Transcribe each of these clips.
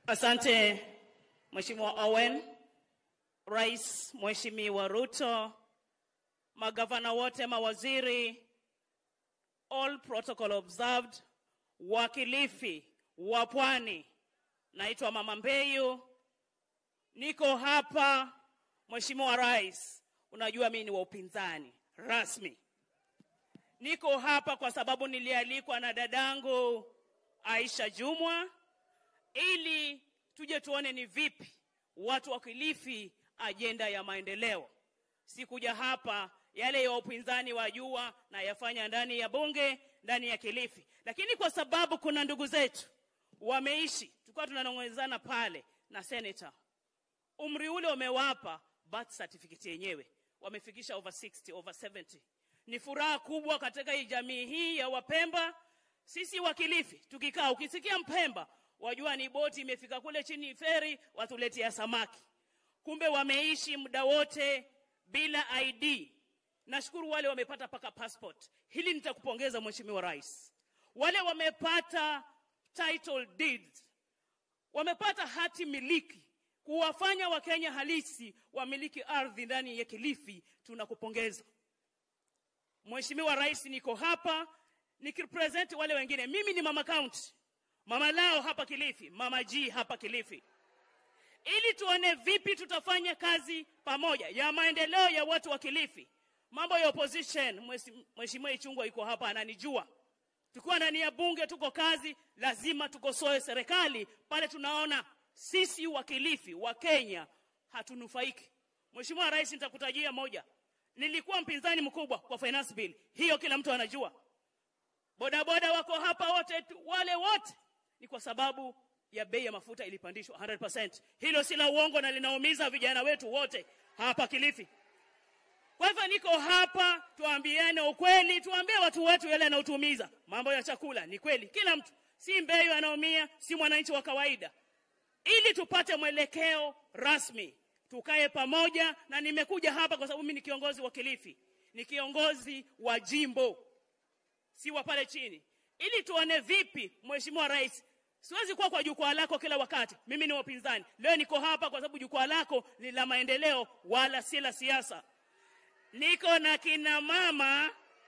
Asante Mheshimiwa Owen, Rais Mheshimiwa Ruto, magavana wote, mawaziri, all protocol observed, wakilifi wa Pwani, naitwa Mama Mbeyu, niko hapa Mheshimiwa Rais, unajua mimi ni wa upinzani rasmi. Niko hapa kwa sababu nilialikwa na dadangu Aisha Jumwa ili tuje tuone ni vipi watu wa Kilifi ajenda ya maendeleo. Sikuja hapa yale ya upinzani wajua na yafanya ndani ya bunge ndani ya Kilifi, lakini kwa sababu kuna ndugu zetu wameishi, tulikuwa tunanong'ezana pale na senator, umri ule umewapa birth certificate yenyewe, wamefikisha over 60 over 70. Ni furaha kubwa katika hii jamii hii ya Wapemba. Sisi wa Kilifi tukikaa, ukisikia Mpemba wajua ni boti imefika kule chini feri, watuletea samaki. Kumbe wameishi muda wote bila ID. Nashukuru wale wamepata paka passport. Hili nitakupongeza Mheshimiwa Rais. Wale wamepata title deeds, wamepata hati miliki kuwafanya Wakenya halisi wamiliki ardhi ndani ya Kilifi, tunakupongeza Mheshimiwa Rais. Niko hapa nikirepresent wale wengine. Mimi ni mama county, mama lao hapa Kilifi, mama G hapa Kilifi, ili tuone vipi tutafanya kazi pamoja ya maendeleo ya watu wa Kilifi. Mambo ya opposition, Mheshimiwa Ichungwa yuko hapa ananijua. Tukiwa ndani ya bunge tuko kazi, lazima tukosoe serikali pale tunaona sisi wa Kilifi wa Kenya hatunufaiki. Mheshimiwa Rais, nitakutajia moja. Nilikuwa mpinzani mkubwa kwa finance bill hiyo, kila mtu anajua. Bodaboda wako hapa wote, wale wote ni kwa sababu ya bei ya mafuta ilipandishwa 100%. Hilo si la uongo na linaumiza vijana wetu wote hapa Kilifi. Kwa hivyo niko hapa, tuambiane ukweli, tuambie watu wetu yale yanayotuumiza. Mambo ya chakula ni kweli, kila mtu, si Mbeyu anaumia, si mwananchi wa kawaida. Ili tupate mwelekeo rasmi, tukae pamoja, na nimekuja hapa kwa sababu mimi ni kiongozi wa Kilifi, ni kiongozi wa jimbo, si wa pale chini, ili tuone vipi, Mheshimiwa Rais, Siwezi kuwa kwa jukwaa lako kila wakati. Mimi ni wapinzani. Leo niko hapa kwa sababu jukwaa lako ni la maendeleo wala si la siasa. Niko na kina mama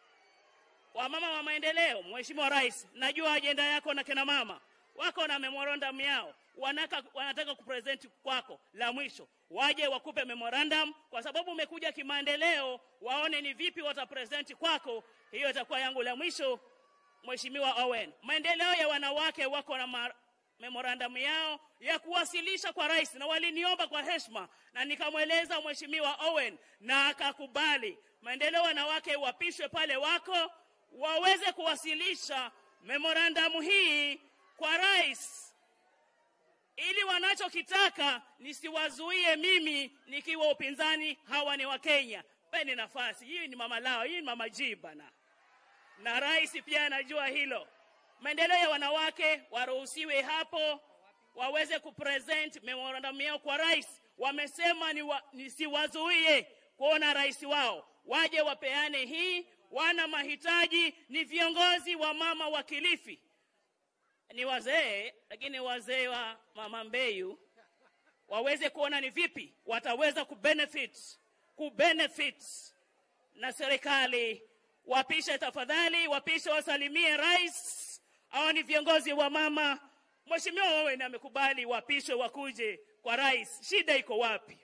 wa mama wa maendeleo. Mheshimiwa Rais, najua ajenda yako na kina mama wako na memorandum yao wanaka, wanataka kupresent kwako. La mwisho waje wakupe memorandum, kwa sababu umekuja kimaendeleo, waone ni vipi watapresent kwako. Hiyo itakuwa yangu la mwisho. Mheshimiwa Owen, maendeleo ya wanawake wako na memorandum yao ya kuwasilisha kwa rais, na waliniomba kwa heshima, na nikamweleza Mheshimiwa Owen na akakubali. Maendeleo ya wanawake wapishwe pale wako, waweze kuwasilisha memorandum hii kwa rais, ili wanachokitaka nisiwazuie mimi nikiwa upinzani. Hawa ni Wakenya, peni nafasi. Hii ni mama lao, hii ni mama G bana na rais pia anajua hilo. Maendeleo ya wanawake waruhusiwe hapo, waweze kupresent memorandum yao kwa rais. Wamesema ni wa, nisiwazuie kuona rais wao, waje wapeane hii. Wana mahitaji, ni viongozi wa mama wa Kilifi, ni wazee, lakini wazee wa mama Mbeyu waweze kuona ni vipi wataweza kubenefit kubenefit na serikali wapishe tafadhali, wapishe wasalimie rais. Hao ni viongozi wa mama. Mheshimiwa Owen amekubali wapishwe wakuje kwa rais. Shida iko wapi?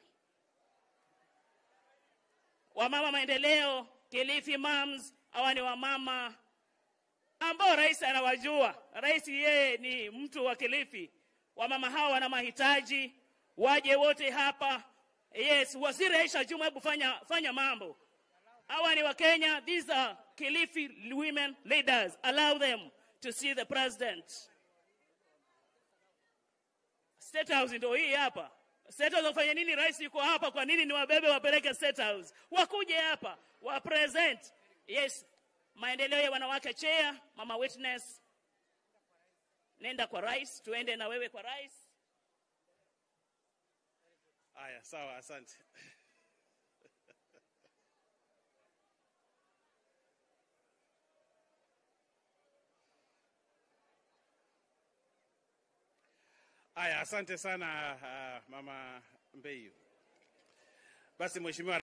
Wamama maendeleo, Kilifi Moms, hawa ni wamama ambao rais anawajua. Rais yeye ni mtu wa Kilifi. Wamama hawa wana mahitaji, waje wote hapa. Yes, Waziri Aisha Juma, hebu fanya, fanya mambo Hawa ni Wakenya. These are Kilifi women leaders. Allow them to see the president. State House ndio hii hapa. State House wafanye nini? Rais yuko hapa, kwa nini ni wabebe wapeleke State House? Wakuje hapa wa present. Yes, maendeleo ya wanawake chair, mama witness. Nenda kwa rais, tuende na wewe kwa rais. Aya, sawa, asante. Aya, asante sana uh, Mama Mbeyu. Basi Mheshimiwa